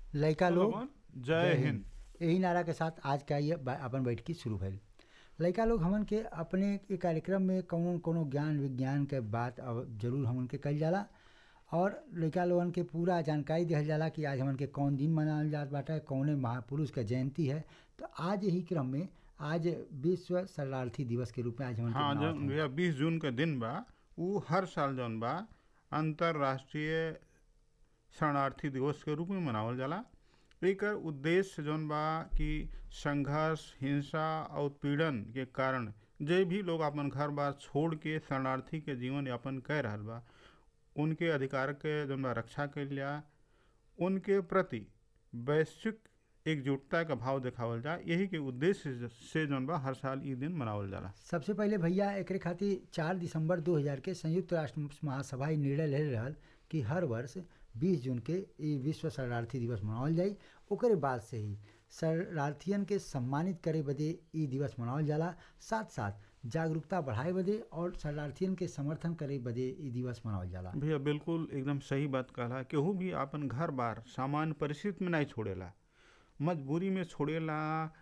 लड़का लोग लोगन, जय हिंद यही नारा के साथ आज का ये बा- अपन बैठकी शुरू भइल लड़का लोग हमन के अपने के कार्यक्रम में कौनो कोनो ज्ञान विज्ञान के बात अब जरूर हमन के कल जाला और लड़का लोगन के पूरा जानकारी दिहल जाला कि आज हमन के कौन दिन मनावल जात बाटे कौने महापुरुष के जयंती है तो आज यही क्रम में आज विश्व शरणार्थी दिवस के रूप में आज हमन के हाँ मनावत जौन हन। भैया बीस जून के दिन बा उ हर साल जौन बा अंतर्राष्ट्रीय शरणार्थी दिवस के रूप में मनावल जाला एकर उद्देश्य जौन बा कि संघर्ष हिंसा और उत्पीड़न के कारण जे भी लोग अपन घर बार छोड़ के शरणार्थी के जीवन यापन कर रहल बा उनके अधिकार के जौन बा रक्षा कइल जा उनके प्रति वैश्विक एकजुटता का भाव देखावल जा यही के उद्देश्य से जौन बा हर साल ई दिन मनावल जाला सबसे पहले भैया एकरे खातिर चार दिसंबर 2000 के संयुक्त राष्ट्र महासभा ई निर्णय ले रहल कि हर वर्ष 20 जून के ई विश्व शरणार्थी दिवस मनावल जाई ओकरे बाद से ही शरणार्थियन के सम्मानित करे बदे ई दिवस मनावल जाला साथ साथ जागरूकता बढ़ाए बदे और शरणार्थियन के समर्थन करे बदे ई दिवस मनावल जाला भैया बिल्कुल एकदम सही बात कहला केहू भी आपन घर बार सामान्य परिस्थिति में नहीं छोड़ेला मजबूरी में छोड़ेला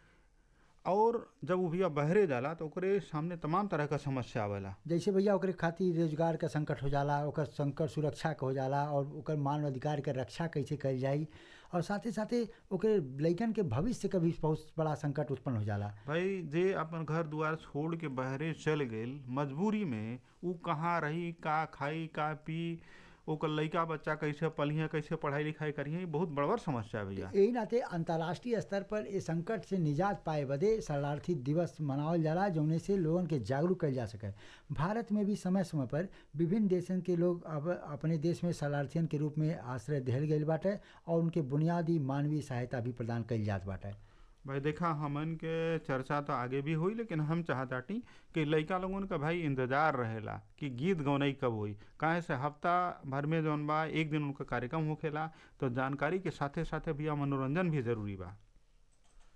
और जब वो भैया बहरे जाला तो ओकरे सामने तमाम तरह का समस्या आवेला जैसे भैया ओकरे खातिर रोजगार का संकट हो जाला ओकर संकट सुरक्षा के हो जाला और ओकर मानव अधिकार के रक्षा कैसे कल जाई और साथे साथे ओकरे लइकन के भविष्य के भी बहुत बड़ा संकट उत्पन्न हो जाला भाई जे अपन घर दुआर छोड़ के बहरे चल गइल मजबूरी में उ कहाँ रही का खाई का पी ओकर लइका बच्चा कैसे पलिहे कैसे पढ़ाई लिखाई करिए बहुत बड़बर समस्या है भैया यही नाते अंतर्राष्ट्रीय स्तर पर इस संकट से निजात पाए बदे शरणार्थी दिवस मनावल जाला जौने से लोगन के जागरूक कल जा सके भारत में भी समय समय पर विभिन्न देशन के लोग अब अपने देश में शरणार्थियन के रूप में आश्रय दिहल गईल बाटे और उनके बुनियादी मानवीय सहायता भी प्रदान कईल जात बाटे भाई देखा हमन के चर्चा तो आगे भी हुई लेकिन हम चाहताटी कि लइका लोगन का भाई इंतजार रहेला कि गीत गौनई कब हुई काहे से हफ्ता भर में जौन बा एक दिन उनका कार्यक्रम होखेला तो जानकारी के साथे साथे भैया मनोरंजन भी जरूरी बा